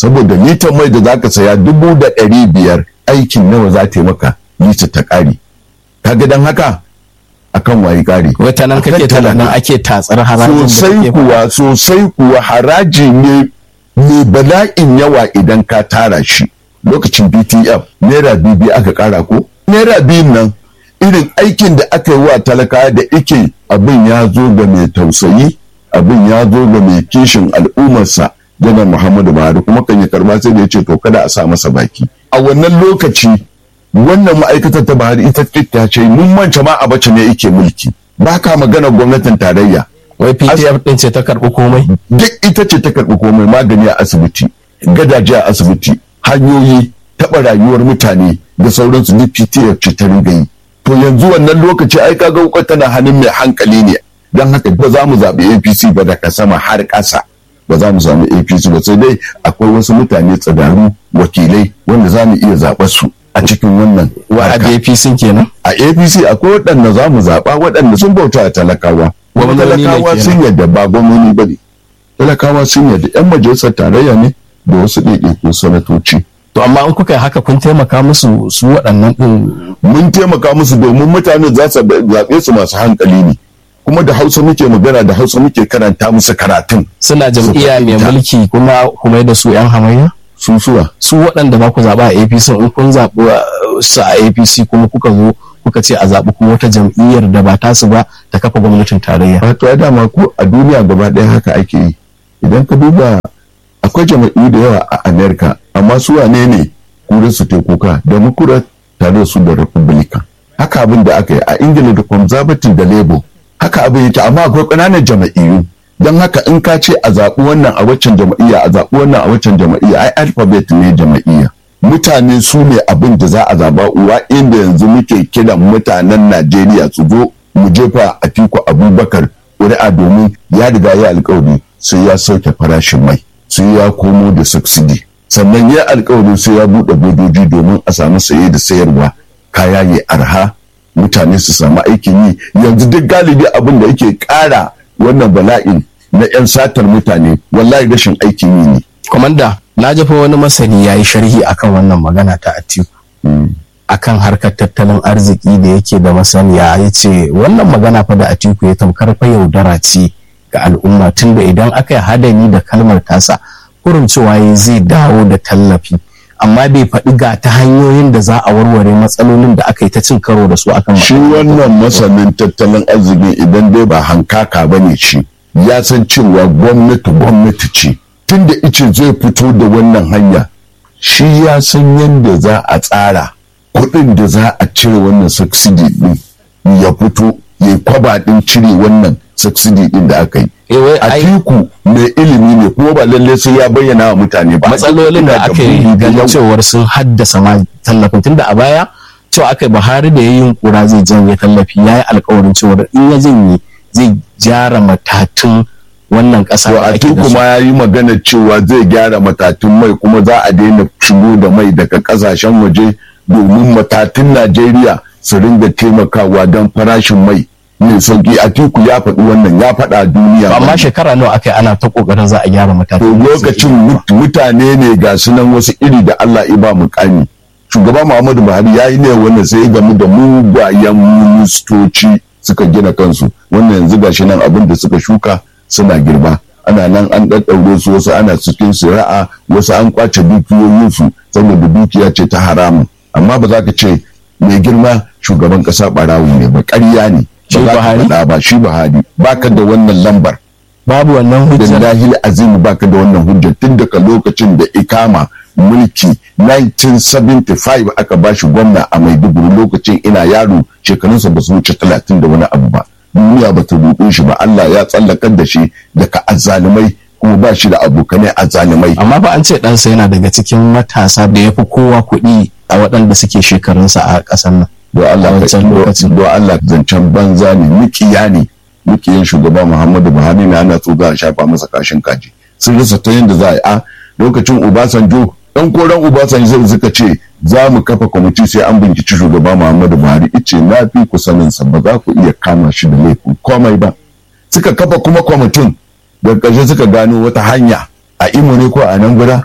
saboda litan mai da zaka saya dubu da ɗari biyar aikin nawa za ta yi maka lita ta ƙari kaga dan haka akan wayi ƙari wata nan kake tunanin ake tatsar harajin da sosai kake kuwa sosai kuwa haraji ne mai bala'in yawa idan ka tara shi lokacin btf naira bibi aka kara ko naira biyun nan irin aikin da aka yi wa talaka da ike abin ya zo ga mai tausayi abin ya zo ga mai kishin al'ummarsa janar muhammadu buhari kuma kan yi karba sai da ya ce to kada a sa masa baki a wannan lokaci wannan ma'aikatar ta buhari ita ta ce mun manta ma abace ne yake mulki ba ka magana gwamnatin tarayya wai ptf din ce ta karɓi komai duk ita ce ta karɓi komai magani a asibiti gadaje a asibiti hanyoyi taɓa rayuwar mutane da sauransu duk ptf ce ta riga yi to yanzu wannan lokaci ai kaga wuka tana hannun mai hankali ne don haka ba za mu zaɓi apc ba daga sama har ƙasa ba za mu samu apc ba sai dai akwai wasu mutane tsadaru wakilai wanda za mu iya zaɓar su a cikin wannan wa a harka. apc kenan a apc akwai waɗanda za mu zaɓa waɗanda sun bauta a talakawa kuma Gwamnoni ne talakawa kenan. sun yadda ba gwamnoni ba ne talakawa sun yadda yan majalisar tarayya ne da wasu ɗaiɗaikun sanatoci to amma in kuka yi haka kun taimaka musu su waɗannan ɗin mun taimaka musu domin mutane za su zaɓe su masu hankali ne kuma da hausa muke magana da hausa muke karanta musu karatun suna jam'iyya mai fahimta. mulki kuma kuma da su 'yan hamayya susuwa su waɗanda ba ku zaɓa a apc in kun zaɓi uh, su a apc kuma kuka zo kuka ce a zaɓi kuma wata jam'iyyar da ba tasu ba ta kafa gwamnatin tarayya wato ya dama ko a duniya gaba ɗaya haka ake yi idan ka duba akwai jama'u da yawa a america amma su wane ne kurin su kuka democrat tare da su da republican haka abin da aka yi a ingila da conservative da labour haka abin yake amma akwai ƙananan jama'iyyu don haka in ka ce a zaɓi wannan a waccan jama'iyya a zaɓi wannan a waccan jama'iyya ai alphabet ne jama'iyya mutane su ne abin da za a zaba uwa inda yanzu muke kiran mutanen najeriya su zo mu jefa a tiku abubakar ƙuri'a domin ya riga ya alkawari sai ya sauke farashin mai sai ya komo da subsidy sannan ya alkawari sai ya buɗe bodoji domin a samu saye da sayarwa kaya ya arha mutane su samu aikin yi yanzu duk galibi abin da yake ƙara wannan bala'in na 'yan satar mutane wallahi rashin aikin yi ne Kwamanda, na jefa wani masani ya yi sharhi akan wannan magana ta Atiku. Akan harkar tattalin arziki da yake da masaniya ya ce wannan magana fa da Atiku ya tamkar fa yaudara ce ga al'umma tunda idan aka yi hadani da kalmar tasa kurin cewa ya zai dawo da tallafi amma bai faɗi ga ta hanyoyin da za a warware matsalolin da aka yi ta cin karo da su akan shi wannan masanin tattalin arziki idan dai ba hankaka ba ne shi ya san cewa gwamnati gwamnati ce tunda ice zai fito da wannan hanya shi ya san yadda za a tsara kuɗin da za a cire wannan subsidy din ya fito ya kwaba din cire wannan subsidy din da aka yi Eh, wai a ai- tiku mai ilimi ne kuma ba lallai sai ya bayyana wa mutane ba matsalolin da Ina aka yi buri da ganin yau. cewar sun haddasa ma tallafin tunda a baya cewa aka yi buhari da ya yi yunkura zai janye tallafi ya yi alkawarin cewar in ya janye zai gyara matatun wannan ƙasa To da a ake da su. kuma ya yi magana cewa zai gyara matatun mai kuma za a daina shigo da mai daga kasashen waje domin matatun Najeriya su ringa taimakawa don farashin mai mai sauki a tiku ya faɗi wannan ya faɗa a duniya amma shekara nawa aka yi ana ta kokarin za a gyara to matatun lokacin mut- mutane ne ga su nan wasu iri da Allah ya ba mukami shugaba Muhammadu Buhari ya yi ne wannan sai ya gamu da mugayen ministoci suka gina kansu wannan yanzu gashi nan abin da suka shuka suna girba ana nan an ɗaɗɗaure su wasu ana cikin sira'a wasu an kwace dukiyoyinsu saboda dukiya ce ta haramun amma ba za ka ce mai girma shugaban ƙasa ɓarawo ne ba ƙarya ne Shi ba za ka Buhari? faɗa ba shi Buhari baka da wannan lambar babu wannan hujjar billahi azimi baka da wannan hujja tun daga lokacin da ikama mulki 1975 aka bashi gwamna a maiduguri lokacin ina yaro shekarunsa ba su wuce 30 da wani abu ba duniya ba ta roƙe shi ba Allah ya tsallakar da shi daga azzalumai kuma ba shi da abokanai azzalumai amma ba an ce ɗansa yana daga cikin matasa da ya fi kowa kuɗi a waɗanda suke shekarunsa a ƙasar nan do Allah a wancan ka lokacin. do Allah zancen banza ne mikiya ne mikiyan shugaba Muhammadu Buhari ne ana so za a shafa masa kashin kaji sun rasa ta yadda za a yi a lokacin Obasanjo dan koran Obasanjo zai suka ce za mu kafa kwamiti sai an binciki shugaba Muhammadu Buhari ice na fi ku sanin sa ba za ku iya kama shi da laifin komai ba suka kafa kuma kwamitin daga ƙarshe suka gano wata hanya a Imo ne ko a nan guda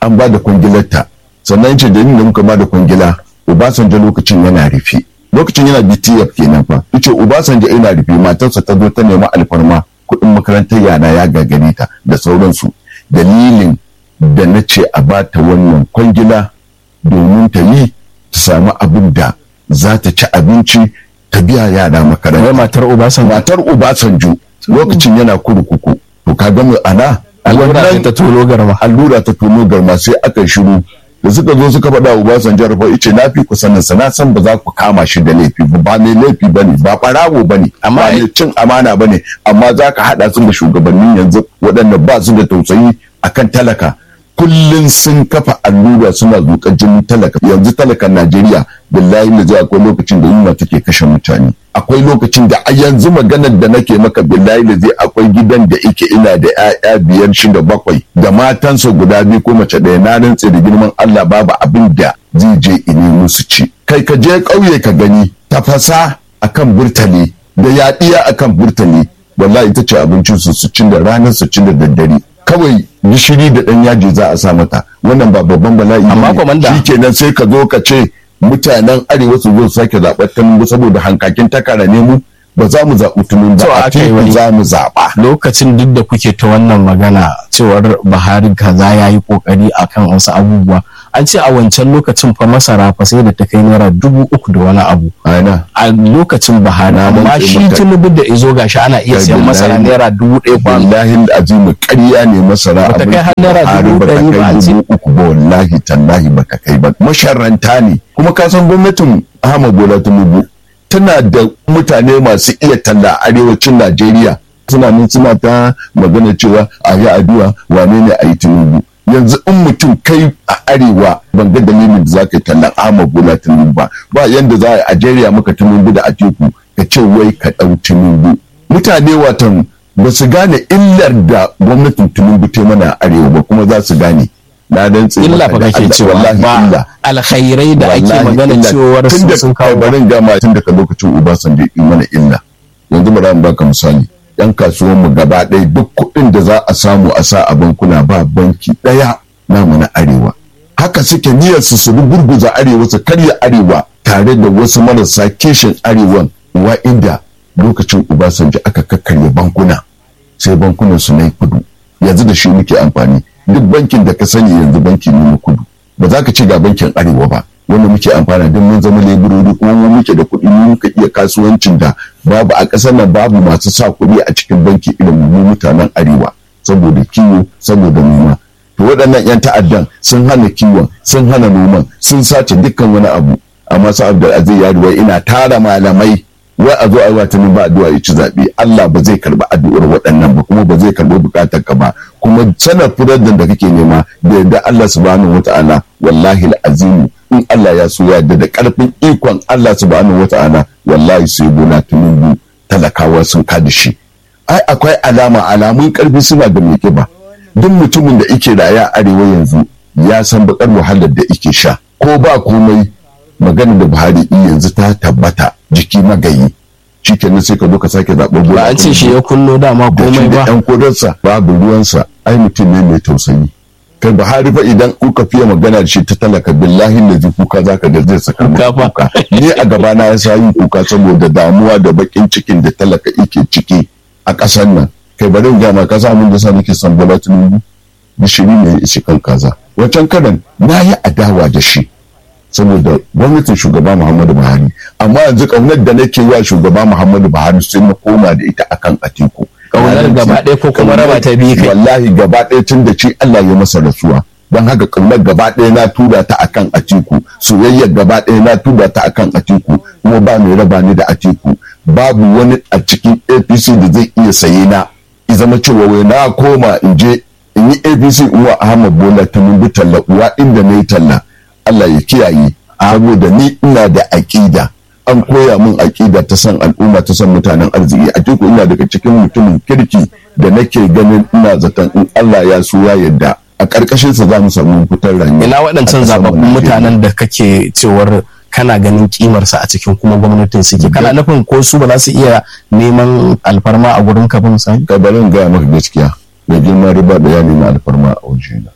an ba da kwangilarta sannan ce da da muka ba da kwangila Obasanjo lokacin yana rufe lokacin yana BTF kenan fa yace Obasanjo yana rufe matarsa ta zo ta nemi alfarma kuɗin makarantar yana ya gagare ta da sauransu dalilin da na ce a bata wannan kwangila domin ta yi ta samu abin da za ta ci abinci ta biya yara makaranta. Wai matar Obasanjo. Matar Obasanjo lokacin yana kurkuku. To ka ga mu ana allura ta tono garma. Allura ta tono garma sai aka shiru da suka zo suka faɗa Obasanjo rafa ice na fi ku sanin sa na san ba za ku kama shi da laifi ba ba mai laifi bane ba farawo bane amma mai cin amana bane amma za ka haɗa su da shugabannin yanzu waɗanda ba su da tausayi akan talaka kullum sun kafa allura suna zuƙar jinin talaka yanzu talakan Najeriya billahi da zai akwai lokacin da yunwa take kashe mutane akwai lokacin da a yanzu maganar da nake maka billahi da zai akwai gidan da ike ina da 'ya'ya biyar shida bakwai da matansa guda biyu ko mace ɗaya na rantse da girman Allah babu abin da zai je ine musu ci kai ka je ƙauye ka gani tafasa akan burtali da yaɗiya akan burtali wallahi ita ce abincin su su cin da ranar su cin da daddare kawai gishiri da ɗan yaji za a sa mata wannan ba babban bala'i amma komanda shikenan sai ka zo ka ce mutanen arewa su zo su sake zaɓar tinubu saboda hankakin takara ne mu ba za mu zaɓi tinubu ba a tinubu za mu zaɓa lokacin duk da kuke ta wannan magana cewar Buhari kaza ya yi kokari akan wasu abubuwa an ce a wancan lokacin fa masara fa sai da ta kai naira dubu uku da wani abu a lokacin Buhari amma shi tinubu da izo gashi ana iya siyan masara naira dubu ɗaya kwano wallahi azimu ƙarya ne masara Bata kai har naira dubu ɗari ba a ce. dubu uku ba wallahi tallahi baka kai ba masharanta ne kuma ka san gwamnatin Ahmad Bola Tinubu tana da mutane masu iya talla a arewacin Najeriya suna nan suna ta magana cewa a yi addu'a wane ne a yi Tinubu yanzu in mutum kai a arewa ban ga dalilin da za ka yi tallan Ahmad Bola Tinubu ba ba yanda za a yi a Najeriya maka Tinubu da Atiku ka ce wai ka ɗau Tinubu mutane watan ba su gane illar da gwamnatin Tinubu ta mana a arewa ba kuma za su gane na dan tsaye illa fa kake cewa ba alkhairai da ake magana cewar su sun kawo ba barin gama tun daga lokacin Obasanjo yi mana illa yanzu bari in baka misali yan kasuwan mu gaba ɗaya duk kuɗin da za a samu a sa a bankuna ba banki ɗaya namu na arewa haka suke niyyar su su gurguza arewa su karya arewa tare da wasu marasa kishin arewan wa inda lokacin Obasanjo aka kakkarya bankuna sai bankunan su na kudu yanzu da shi muke amfani duk bankin da ka sani yanzu banki ne na kudu ba za ka ce ga bankin arewa ba wanda muke amfana don mun zama leburori kuma mu muke da kuɗi mu muka iya kasuwancin da babu a ƙasar nan babu masu sa kuɗi a cikin banki irin mu mutanen arewa saboda kiwo saboda noma to waɗannan 'yan ta'addan sun hana kiwon sun hana noman sun sace dukkan wani abu amma su abdulaziz ya ina tara malamai wai a zo a yi watanin ba addu'a ya ci zaɓe Allah ba zai karɓi addu'ar waɗannan ba kuma ba zai karɓi buƙatar ka ba kuma sanar furaddan da kake nema da yadda Allah subhanahu wata'ala wallahi azimu in Allah ya so ya da ƙarfin ikon Allah subhanahu wata'ala wallahi sai gona tunubu talakawa sun kada shi ai akwai alama alamun ƙarfi suna da mai kiba duk mutumin da ike raya arewa yanzu ya san bakar wahalar da ike sha ko ba komai magana da Buhari yanzu ta tabbata jiki magayi shikenan sai ka zo ka sake zaɓar ba a ce shi ya kunno dama komai ba yan kodarsa babu ruwansa ai mutum ne mai tausayi kai Buhari fa idan kuka fiye magana da shi ta talaka billahi da ji kuka zaka da zai saka maka kuka ni a gaba na ya sa yin kuka saboda damuwa da bakin cikin da talaka yake ciki a ƙasar nan kai bari in gama ka samu da sa nake son Bola Tinubu gishiri ne ya ishi kan kaza wancan karan na yi adawa da shi saboda gwamnatin shugaba Muhammadu Buhari amma yanzu kaunar da nake wa shugaba Muhammadu Buhari sai na koma da ita akan Atiku kaunar gaba ɗaya ko kuma raba ta biyu kai wallahi gaba ɗaya tun da ci Allah ya masa rasuwa don haka kaunar gaba ɗaya na tura ta akan Atiku soyayyar gaba ɗaya na tura ta akan Atiku kuma ba mai raba ni da Atiku babu wani a cikin APC da zai iya saye na ya zama cewa wai na koma in je in yi APC uwa Ahmad Bola Tinubu talla uwa inda na yi talla Allah ya kiyaye saboda ni ina da aƙida an koya min aƙida ta san al'umma ta san mutanen arziki a cikin ina daga cikin mutumin kirki da nake ganin ina zaton in Allah ya so ya yadda a ƙarƙashin sa za mu samu fitar rayuwa ina waɗancan zababbun mutanen da kake cewar kana ganin kimarsa a cikin kuma gwamnatin suke kana nufin ko su ba za su iya neman alfarma a gurin ka ba misali ka bari in gaya maka gaskiya da girma riba da ya nemi alfarma a wajena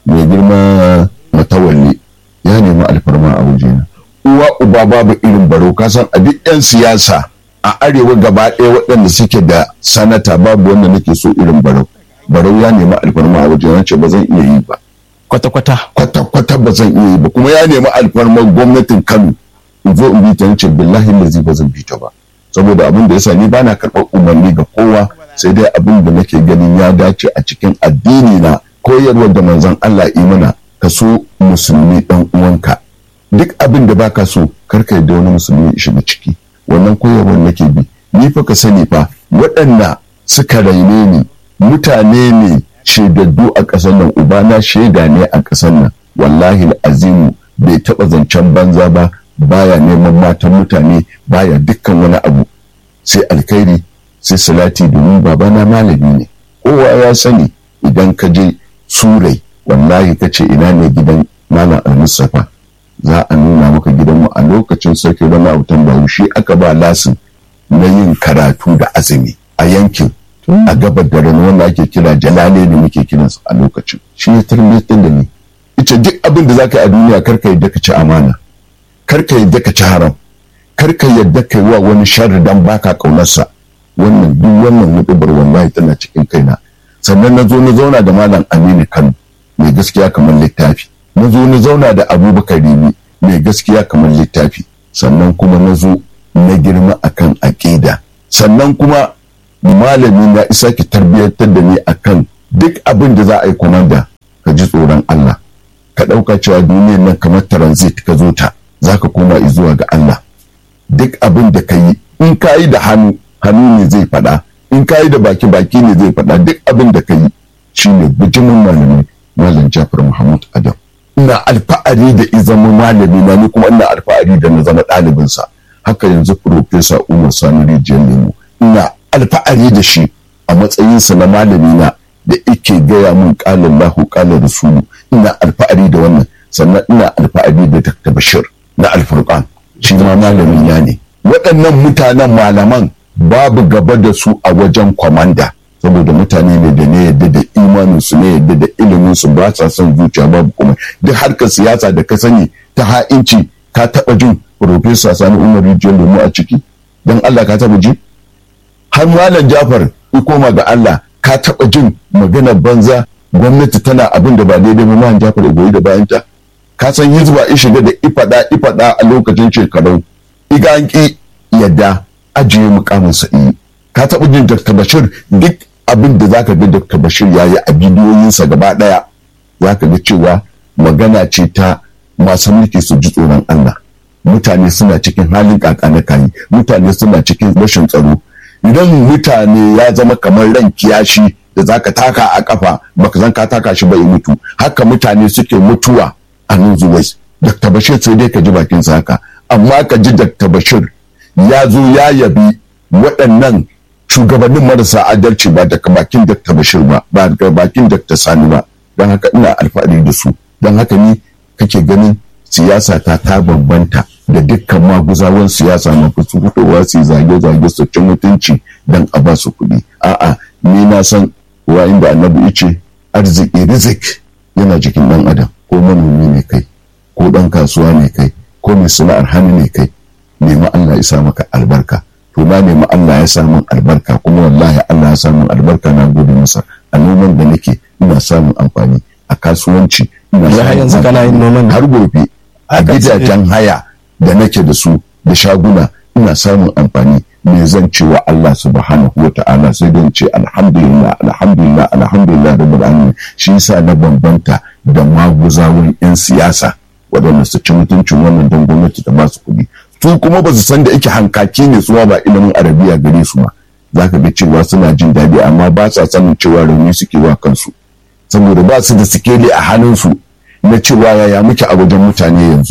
mai girma matawalli ya nemi alfarma a wajena uwa uba babu irin baro ka san a duk 'yan siyasa a arewa gaba ɗaya waɗanda suke da sanata babu wanda nake so irin barau barau ya nemi alfarma a wajen ce ba zan iya yi ba kwata-kwata kwata-kwata ba zan iya yi ba kuma ya nemi alfarmar gwamnatin kano in zo in bi ta nace billahi lazi ba zan bi ta ba saboda abin da yasa ni bana karɓar umarni ga kowa sai dai abin da nake ganin ya dace a cikin addini na koyarwar da manzon Allah imana ka so musulmi dan uwanka duk abin da baka so karka yadda wani musulmi ya shiga ciki wannan koyarwar nake bi ni fa ka sani fa waɗanda suka raine ni mutane ne shaidaddu a ƙasar nan ubana shaida ne a ƙasar nan wallahi azimu bai taɓa zancen banza ba baya neman matan mutane baya dukkan wani abu sai alkhairi sai salati domin babana malami ne kowa ya sani idan ka je surai wallahi ka ce ina ne gidan malam al-mustafa za a nuna maka gidanmu a lokacin sarki rana autan bahaushe aka ba lasin na yin karatu da azumi a yankin a gabar da rana wanda ake kira jalale da muke kiransa a lokacin shi ya tarbiyyar da ni ita duk abin da zaka yi a duniya karka yadda ka ci amana karka yadda ka ci haram karka yadda ka yi wa wani sharri dan baka kaunarsa wannan duk wannan mutubar wallahi tana cikin kaina sannan na zo na zauna da malam aminu kano mai gaskiya kamar littafi na zo na zauna da abubakar rimi mai gaskiya kamar littafi sannan kuma na zo na girma akan aƙida sannan kuma malami na isa ki tarbiyyantar da ni akan duk abin da za a yi komanda ka ji tsoron Allah ka ɗauka cewa duniyar nan kamar transit ka zo ta za ka koma zuwa ga Allah duk abin da ka yi in ka yi da hannu hannu ne zai faɗa in ka yi da baki baki ne zai faɗa duk abin da ka yi shine bijimin malami malam Jafar Muhammad Adam ina alfa'ari da izama malami na ni kuma ina alfa'ari da na zama ɗalibinsa haka yanzu Profesa Umar Sani Rijiyar Lemu ina alfa'ari da shi a matsayinsa na malami na da ike gaya mun ƙalin lahu ƙalin rasulu ina alfa'ari da wannan sannan ina alfa'ari da Dr. Bashir na Alfurqan shi ma malami na ne waɗannan mutanen malaman babu gaba da su a wajen kwamanda saboda mutane ne da ne yadda da imanin su ne yadda da ilimin su ba sa son zuciya babu kuma duk harkar siyasa da ka sani ta ha'inci ka taba jin profesa sani umar rijiyar lemu a ciki don allah ka taba ji har malam jafar ya koma ga allah ka taba jin maganar banza gwamnati tana abin da ba daidai ba malam jafar ya goyi da bayanta ka san hizba ya shiga da ifada ifada a lokacin shekaru iga an ki yadda ajiye mukamin sa'i ka taɓa jin Dr. Bashir duk abin da zaka ga Dr. Bashir ya yi a bidiyoyinsa gaba ɗaya zaka ga cewa magana ce ta masu mulki su ji tsoron Allah mutane suna cikin halin kakana kayi mutane suna cikin rashin tsaro idan mutane ya zama kamar ran kiyashi da zaka taka a kafa baka san ka taka shi ba ya mutu haka mutane suke mutuwa a nan zuwai Dr. Bashir sai dai ka ji bakin sa haka amma ka ji Dr. Bashir ya zo ya yabi waɗannan shugabannin marasa adalci ba daga bakin Dr. Bashir ba ba daga bakin Dr. Sani ba don haka ina alfahari da su don haka ni kake ganin siyasa ta ta bambanta da dukkan maguzawan siyasa na su fitowa su zage-zage su ci mutunci don a ba su kuɗi a'a ni na san wa inda annabi ice arziki rizik yana jikin ɗan adam ko manomi ne kai ko ɗan kasuwa ne kai ko mai sana'ar hannu ne kai nemi Allah ya sa maka albarka to na nemi Allah ya sa min albarka kuma wallahi Allah ya sa min albarka na gode masa a noman da nake ina samun amfani a kasuwanci ina Ya har yanzu kana yin noman ne? har gobe a Haka gidajen haya da nake da su da shaguna ina samun amfani me zan ce wa Allah subhanahu wa ta'ala sai dan ce alhamdulillah alhamdulillah alhamdulillah rabbil alamin shi yasa na bambanta da maguzawan yan siyasa waɗanda su ci mutuncin wannan don gwamnati ta ba su kuɗi su kuma ba su san da yake hankaki ne suwa ba ilimin arabiya gare su ba za ka ga cewa suna jin daɗi amma ba sa sanin cewa rauni suke wa kansu saboda ba su da sikeli a hannunsu na cewa yaya muke a wajen mutane yanzu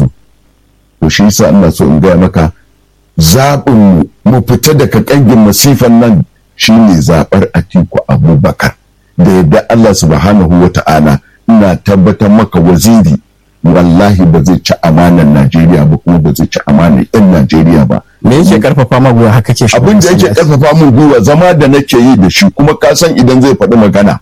to shi yasa ina so in gaya maka zaɓin mu fita daga ƙangin masifan nan shine zaɓar Atiku Abubakar da yadda Allah subhanahu wa ta'ala ina tabbatar maka waziri wallahi ba zai ci amanar Najeriya ba kuma ba zai ci amanar 'yan Najeriya ba me yake karfafa ma gwiwa haka ke abin da yake karfafa min gwiwa zama da nake yi da shi kuma ka san idan zai faɗi magana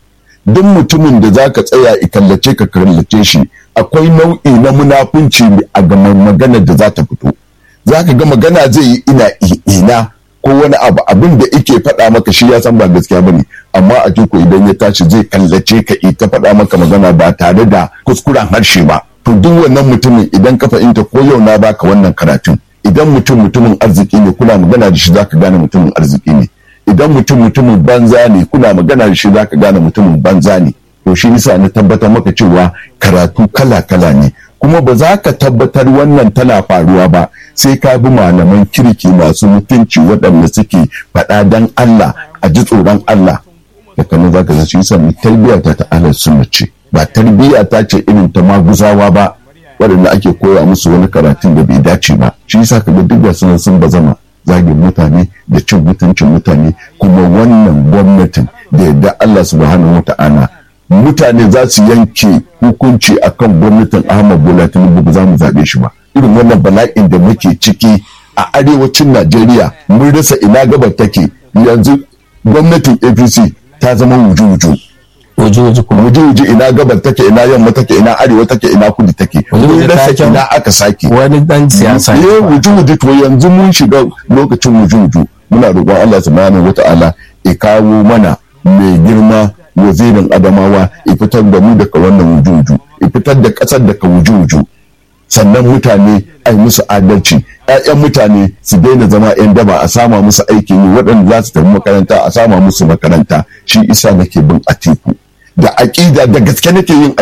duk mutumin da zaka tsaya i kallace ka kallace shi akwai nau'i na munafunci a ga magana da za ta fito zaka ga magana zai yi ina ina ko wani abu abin da ike faɗa maka shi ya san ba gaskiya bane amma a jiko idan ya tashi zai kallace ka ita faɗa maka magana ba tare da kuskuren harshe ba to duk wannan mutumin idan ka fahimta ko yau na baka wannan karatun idan mutum mutumin arziki ne kuna magana da shi zaka gane mutumin arziki ne idan mutum mutumin banza ne kuna magana da shi zaka gane mutumin banza ne to shi yasa na tabbatar maka cewa karatu kala kala ne kuma ba za ka tabbatar wannan tana faruwa ba sai ka bi malaman kirki masu mutunci waɗanda suke faɗa dan Allah a ji tsoron Allah da kanan za ka zaci yasa tarbiyya ta ta ahlus sunna ce ba tarbiyya ta ce irin ta maguzawa ba waɗanda ake koya musu wani karatun da bai dace ba shi yasa ka ga duk da sun sun bazama zagin mutane da cin mutuncin mutane kuma wannan gwamnatin da yadda Allah subhanahu wata'ala mutane za su yanke hukunci akan gwamnatin Ahmad Bola Tinubu ba za mu zaɓe shi ba irin wannan bala'in da muke ciki a arewacin Najeriya mun rasa ina gabar take yanzu gwamnatin APC ta zama wuju-wuju wuju kuma wuju-wuju ina gabar take ina yamma take ina arewa take ina kudu take Wuju-wuju mun rasa taken- ina aka sake wani dan siyasa ne eh ba. wuju-wuju to yanzu mun shiga lokacin wuju-wuju muna roƙon Allah subhanahu wata'ala ya kawo mana mai girma wazirin adamawa ya fitar da mu daga wannan wuju-wuju ya fitar da ƙasar daga wuju-wuju sannan mutane a yi musu adalci ‘ya'yan mutane su daina zama ‘yan daba a sama musu aikin yi waɗanda za su tafi makaranta a sama musu makaranta shi isa nake bin atiku da aƙida da gaske nake yin